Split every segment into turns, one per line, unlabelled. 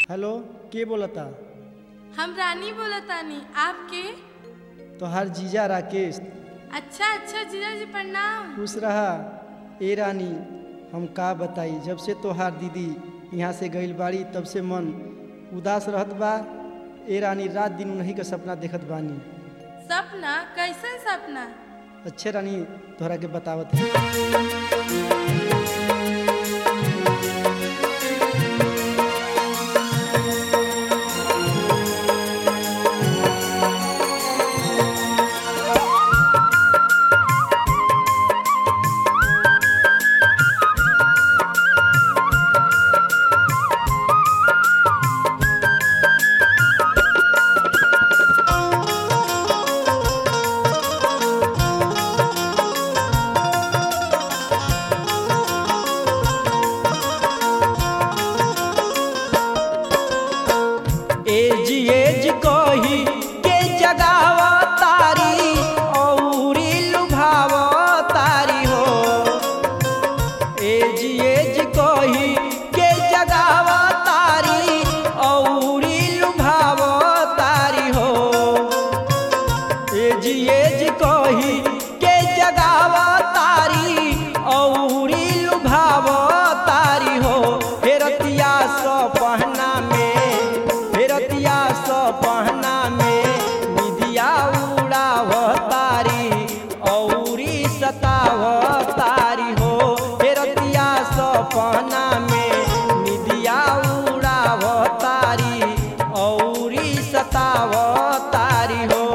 hello के बोलता
हम रानी बोलतानी आपके
तोहार जीजा राकेश
अच्छा अच्छा जीजा जी प्रणाम
खुश रहा ए रानी हम का बताई जब से तोहार दीदी यहाँ से गईल बाड़ी तब से मन उदास रहत बा ए रानी रात दिन उन्हीं का सपना देखत बानी
सपना कैसन सपना
अच्छे रानी तोहरा के बतावत है एज एज कही के जगाव तारी औरी लुभाव तारी हो एज एज कही के जगाव तारी औरी लुभाव तारी हो एज एज कही के जगाव तारी औरी लुभाव तारी हो फेरतिया स पहना में फेरतिया स पहना में निधिया उड़ाव तारी औरी सताव तारी हो फेरतिया स पहना में निधिया उड़ाव तारी औरी सताव तारी हो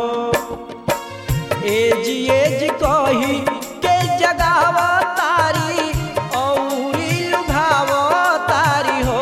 एज एज कही के जगाव तारी औरी लुभाव तारी हो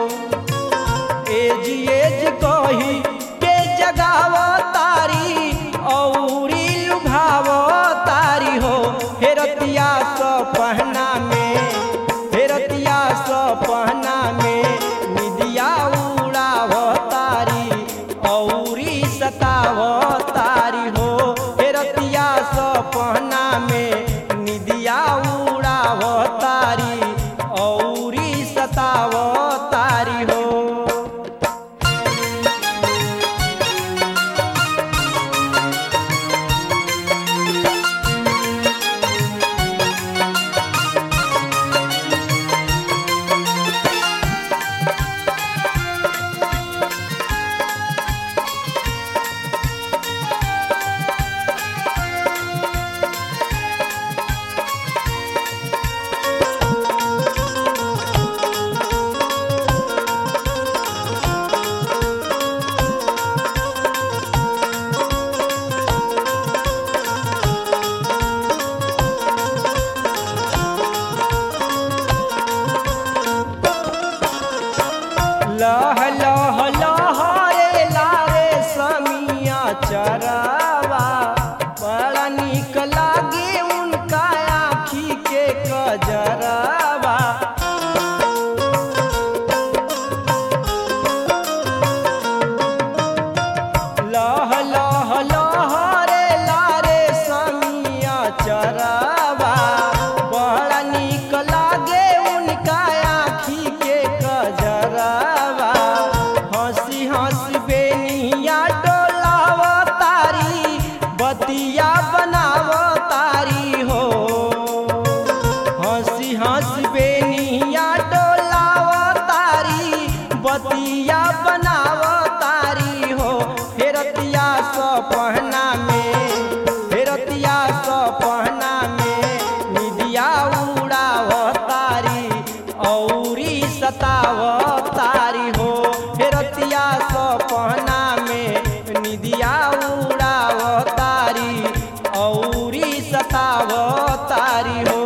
एज एज कही के जगाव तारी औरी लुभाव तारी हो हेरतिया स पहना में हेरतिया स पहना में निदिया उड़ाव तारी औरी सताव तारी हो हेरतिया स पहना में निदिया उड़ाव तारी औरी सताव तारी हो लह लह लहरे लारे समिया चरावा बड़ा निक लागे उनका आँखी के कजरावा लह लह लहरे लारे समिया चरावा बड़ा निक लागे उनका आँखी के कजरावा हंसी हंसी बेनिया डोलाव तारी बतिया बनाव तारी हो हंसी हंसी बेनिया डोलाव तारी बतिया बनाव तारी हो फेरतिया स पहना में फेरतिया स पहना में निदिया उड़ाव तारी औरी सताव तारी हो फेरतिया स पहना में निदिया उड़ाव तारी औरी सताव तारी हो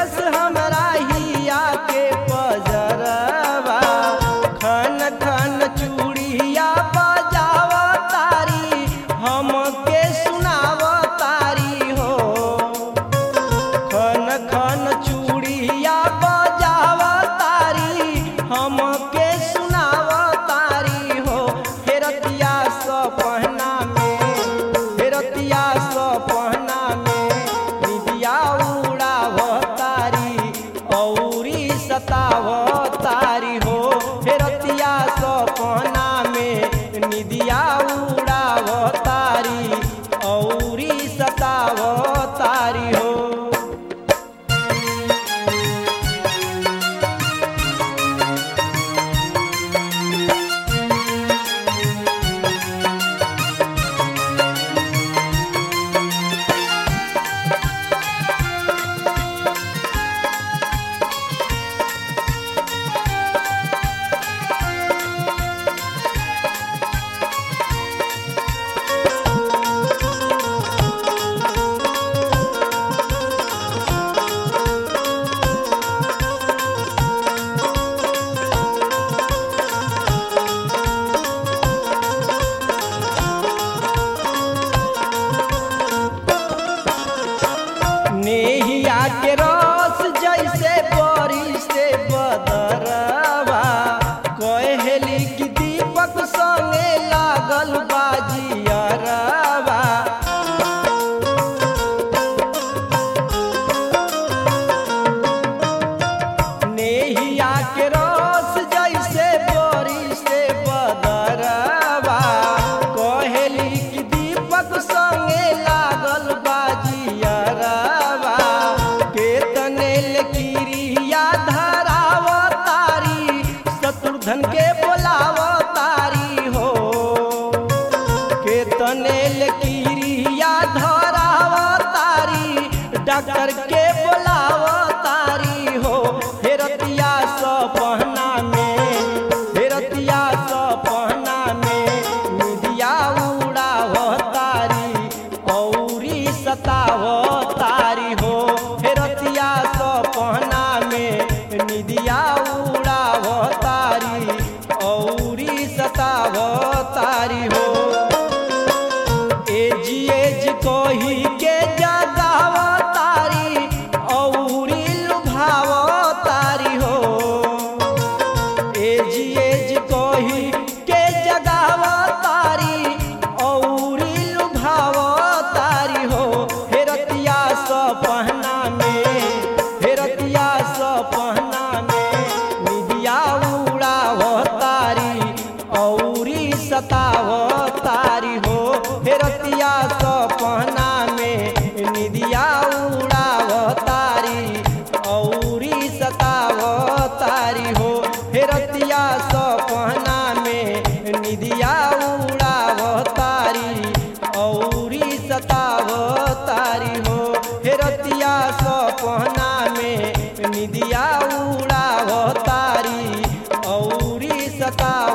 बैठस हमरा हिया के पजरवा खन खन चूड़िया बजाव तारी हमके सुनाव तारी हो खन खन चूड़िया बजाव तारी हमके सुनाव तारी हो फेरतिया सपना में फेरतिया सपना में निदिया उड़ाव तारी औरी सताव तारी हो फेरतिया सपना में निदिया उड़ाव तारी औरी सताव तारी हो नेहिया के रस जैसे बरी से बदरवा कहेली कि दीपक संगे लागल बाजियरवा नेहिया के रस जैसे बरी से बदरवा कहेली कि दीपक संगे लागल बाजियरवा केतने किरिया धराव तारी शत्रुधन के बोलाव तारी हो केतने किरिया धराव तारी डॉक्टर के बोलाव तारी हो फेरतिया सपना में फेरतिया सपना में निदिया उड़ाव तारी औरी सताव तारी हो फेरतिया सपना में निदिया उड़ाव तारी औरी सताव तारी हो एज एज कही के जगाव तारी औरी लुभाव तारी हो एज एज कही के जगाव तारी औरी लुभाव तारी हो फेरतिया सपना में फेरतिया सपना में निदिया उड़ाव तारी औरी सताव तारी हो फेरतिया सपना में निदिया उड़ाव तारी औरी सताव तारी हो फेरतिया सपना में निदिया उड़ाव तारी औरी सताव तारी हो फेरतिया सपना में निदिया उड़ाव तारी औरी सताव